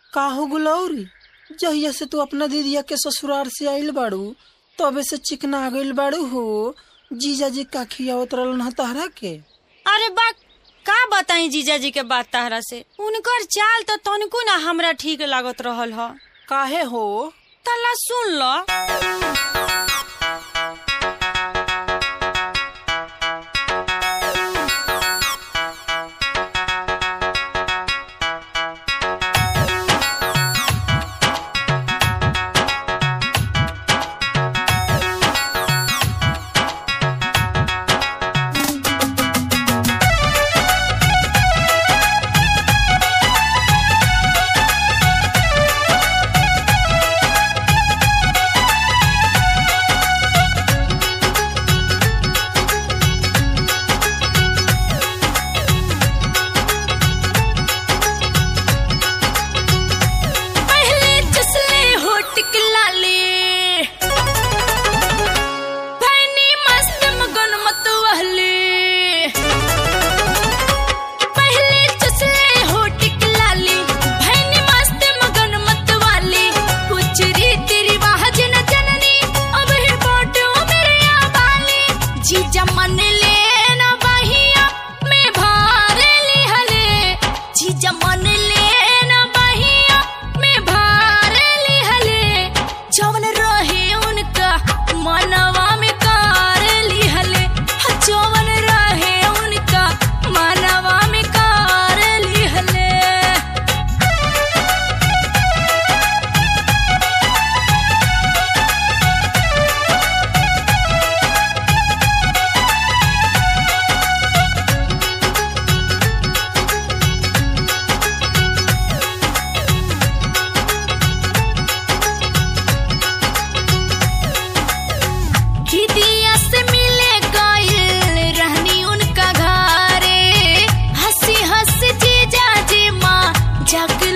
का हो गुलौरी जहिया से तू अपना दीदिया के ससुराल से आइल बाड़ू तबे से चिकना गइल बाड़ू हो जीजा जी का खियावत रहलन ह तहरा के अरे बा का बताई जीजाजी के बात तहरा से उनकर चाल तो तनिको ना हमरा ठीक लागत रहल ह काहे हो तला सुन ल पहले जसले होट लाले भैनी मस्त मगन मत वहले पहले जसले होट लाले भैनी मस्त मगन मत वाले कुछ रीति रिवाज न जननी अब है बाटो मेरे आबाले जीजा मन ले न बहिया में भार ली हले जीजा मन ले न बहिया में भार ली हले जवन रहे उनका मनवा में कार ली हले जवन रहे उनका मनवा में कार ली हले दीदिया से मिले गइल रहनी उनका घरे हंसी हंसी जीजा जी माँ जग